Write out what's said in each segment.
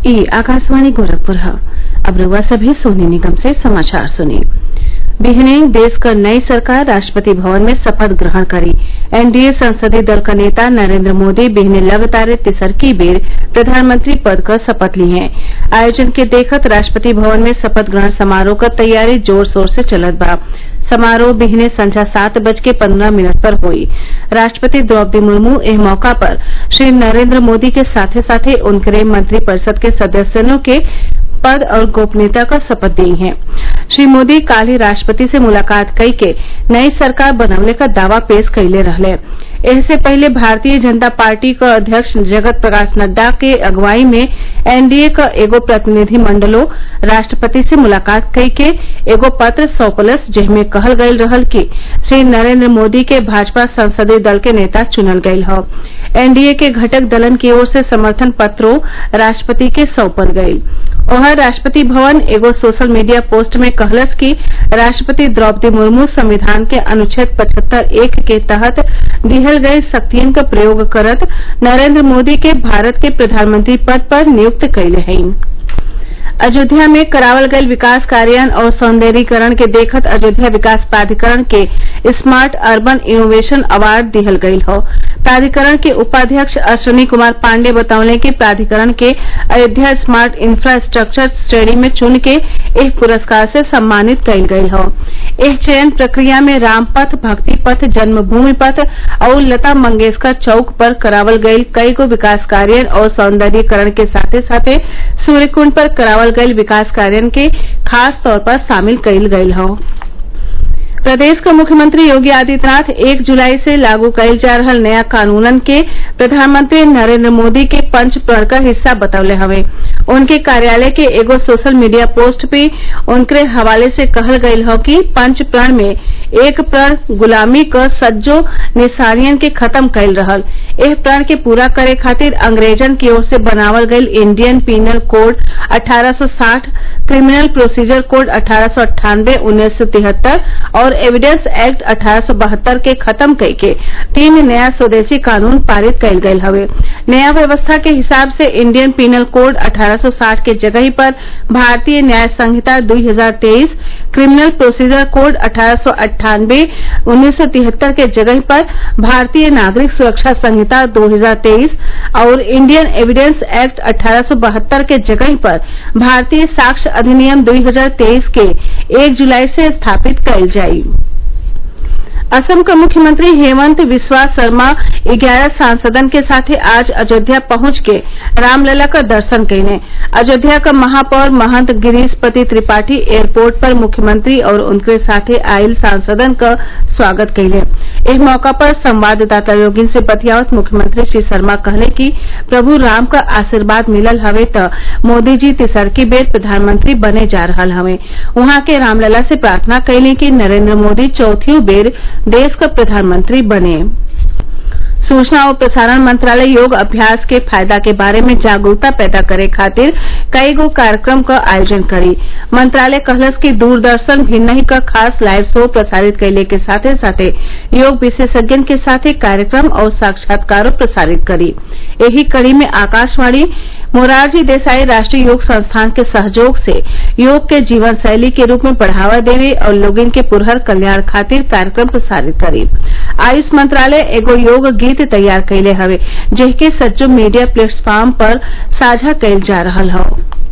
ई आकाशवाणी गोरखपुर ह अब रउआ सभे सोनी निगम से समाचार सुनी बिहने देश क नई सरकार राष्ट्रपति भवन में शपथ ग्रहण करी एनडीए संसदीय दल क नेता नरेन्द्र मोदी बिहने लगातार तिसरकी बेर प्रधानमंत्री पद क शपथ ली हैं आयोजन के देखत राष्ट्रपति भवन में शपथ ग्रहण समारोह क तैयारी जोर शोर से चलत बा समारोह बिहने संझा सात बज के पन्द्रह मिनट पर होई राष्ट्रपति द्रौपदी मुर्मू एह मौका पर श्री नरेन्द्र मोदी के साथे साथे उनकरे मंत्रिपरिषद के सदस्यनों के पद और गोपनीयता क शपथ दियी हैं श्री मोदी काल ही राष्ट्रपति से मुलाकात कई के नई सरकार बनवले क दावा पेश कइले रहले एहसे पहिले भारतीय जनता पार्टी क अध्यक्ष जगत प्रकाश नड्डा के अगुवाई में एनडीए क एगो प्रतिनिधि मंडलो राष्ट्रपति से मुलाकात कई के एगो पत्र सौंपलस जेमे कहल गयल रहल कि श्री नरेन्द्र मोदी के भाजपा संसदीय दल के नेता चुनल गयल ह एनडीए के घटक दलन की ओर से समर्थन पत्रो राष्ट्रपति के सौंपल गयी ओहर राष्ट्रपति भवन एगो सोशल मीडिया पोस्ट में कहलस कि राष्ट्रपति द्रौपदी मुर्मू संविधान के अनुच्छेद पचहत्तर एक के तहत दिहल गये शक्तियन क प्रयोग करत नरेन्द्र मोदी के भारत के प्रधानमंत्री पद पर नियुक्त कइले हईन अयोध्या में करावल गयल विकास कार्यान्वयन और सौंदर्यीकरण के देखत अयोध्या विकास प्राधिकरण के स्मार्ट अर्बन इनोवेशन अवार्ड दिहल गयल हौ प्राधिकरण के उपाध्यक्ष अश्विनी कुमार पाण्डेय बतौले कि प्राधिकरण के अयोध्या स्मार्ट इंफ्रास्ट्रक्चर श्रेणी में चुन के एह पुरस्कार से सम्मानित कइल गयल हौ एह चयन प्रक्रिया में रामपथ भक्ति पथ जन्मभूमि पथ और लता मंगेशकर चौक पर करावल गयल कईगो विकास कार्य और सौंदर्यीकरण के साथे साथे सूर्यकुंड पर करावल गयल विकास कार्य के खास तौर पर शामिल कइल गयल हौ प्रदेश क मुख्यमंत्री योगी आदित्यनाथ एक जुलाई से लागू कइल जा रहल नया कानूनन के प्रधानमंत्री नरेन्द्र मोदी के पंच प्रण क हिस्सा बतौले हवे उनके कार्यालय के एगो सोशल मीडिया पोस्ट पे उनकरे हवाले से कहल गयल हौ कि पंच प्रण में एक प्रण गुलामी क सज्जो निशानियन के खत्म कइल रहल एह प्रण के पूरा करे खातिर अंग्रेजन की ओर से बनावल गयल Indian penal code 1860 criminal procedure code अठारह सौ अट्ठानबे उन्नीस सौ तिहत्तर और एविडेंस एक्ट अठारह के खत्म कई के तीन नया स्वदेशी कानून पारित कइल गयल हवे नया व्यवस्था के हिसाब से इंडियन पीनल कोड 1860 के जगही पर भारतीय न्याय संहिता 2023 क्रिमिनल प्रोसीजर कोड अठारह उन्नीस सौ तिहत्तर के जगह पर भारतीय नागरिक सुरक्षा संहिता 2023 और इंडियन एविडेंस एक्ट अठारह के जगह पर भारतीय साक्ष्य अधिनियम 2023 के 1 जुलाई से स्थापित कइल जाई असम क मुख्यमंत्री हेमंत बिस्वा शर्मा ग्यारह सांसदन के साथे आज अयोध्या पहुंच के रामलला क दर्शन कइले अयोध्या क महापौर महंत गिरीशपति त्रिपाठी एयरपोर्ट पर मुख्यमंत्री और उनके साथे आइल सांसदन क स्वागत कइले एह मौका पर संवाददाता लोगिन से बतियावत मुख्यमंत्री श्री शर्मा कहले कि प्रभु राम क आशीर्वाद मिलल हवे त मोदी जी तिसरकी बेर प्रधानमंत्री बने जा रहल हवे उहाँ के रामलला से प्रार्थना कइले कि नरेन्द्र मोदी चौथियो बेर देश क प्रधानमंत्री बने सूचना और प्रसारण मंत्रालय योग अभ्यास के फायदा के बारे में जागरूकता पैदा करे खातिर कईगो कार्यक्रम क आयोजन करी मंत्रालय कहलस कि दूरदर्शन भिन्नही क खास लाइव शो प्रसारित कइले के साथे साथे योग विशेषज्ञन के साथे कार्यक्रम और साक्षात्कारो प्रसारित करी एही कड़ी में आकाशवाणी मोरारजी देसाई राष्ट्रीय योग संस्थान के सहयोग से योग के जीवन शैली के रूप में बढ़ावा देवे और लोगिन के पुरहर कल्याण खातिर कार्यक्रम प्रसारित करी आयुष मंत्रालय एगो योग गीत तैयार कइले हवे जेके सज्जो मीडिया प्लेटफॉर्म पर साझा कइल जा रहल हौ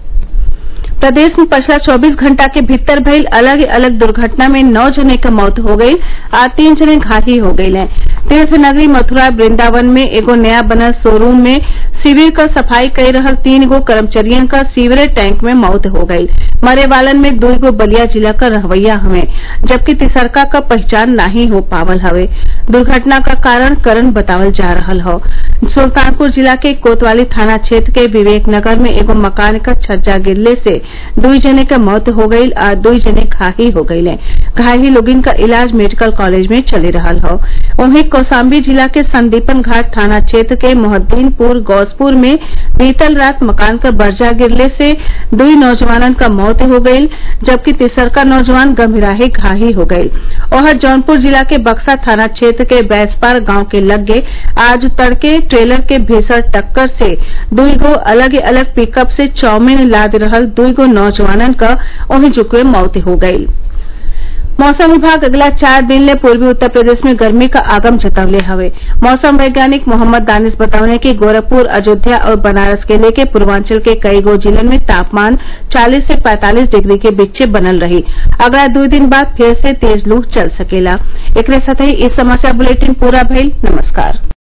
प्रदेश में पिछला 24 घंटा के भीतर भइल अलग अलग दुर्घटना में नौ जने क मौत हो गई आ तीन जने घायल हो गइले तीर्थ नगरी मथुरा वृंदावन में एगो नया बनल शोरूम में शिविर क सफाई कई रहल तीन गो कर्मचारियन क सीवरेज टैंक में मौत हो गई मरे वालन में दुई गो बलिया जिला क रहवैया हवे जबकि तिसरका क पहचान नाही हो पावल हवे दुर्घटना का कारण करण बतावल जा रहल हौ सुल्तानपुर जिला के कोतवाली थाना क्षेत्र के विवेक नगर में एगो मकान क छज्जा गिरले से दुई जने क मौत हो गईल आ दुई जने घायल हो गईले घायल लोगिन क इलाज मेडिकल कॉलेज में चली रहल हौ वहीं कौशाम्बी जिला के संदीपन घाट थाना क्षेत्र के मोहद्दीनपुर गौसपुर में बीतल रात मकान क बर्जा गिरले से दुई नौजवानन क मौत हो गईल जबकि तिसरका नौजवान गंभीराही घायल हो गईल ओहर जौनपुर जिला के बक्सा थाना क्षेत्र के बैसपार गांव के लगे आज तड़के ट्रेलर के भीषण टक्कर से दुई गो अलग अलग पिकअप से चाउमीन लाद रहल दुई गो नौजवानन क ओही जुगवे मौत हो गईल मौसम विभाग अगला चार दिन ले पूर्वी उत्तर प्रदेश में गर्मी का आगम जतवले हवे मौसम वैज्ञानिक मोहम्मद दानिश बतौले कि गोरखपुर अयोध्या और बनारस के लेके पूर्वांचल के कई गो जिलन में तापमान 40 से 45 डिग्री के बीचे बनल रही अगला दो दिन बाद फिर से तेज लू चल सकेला एकरे साथ ही इस समाचार बुलेटिन पूरा भइल नमस्कार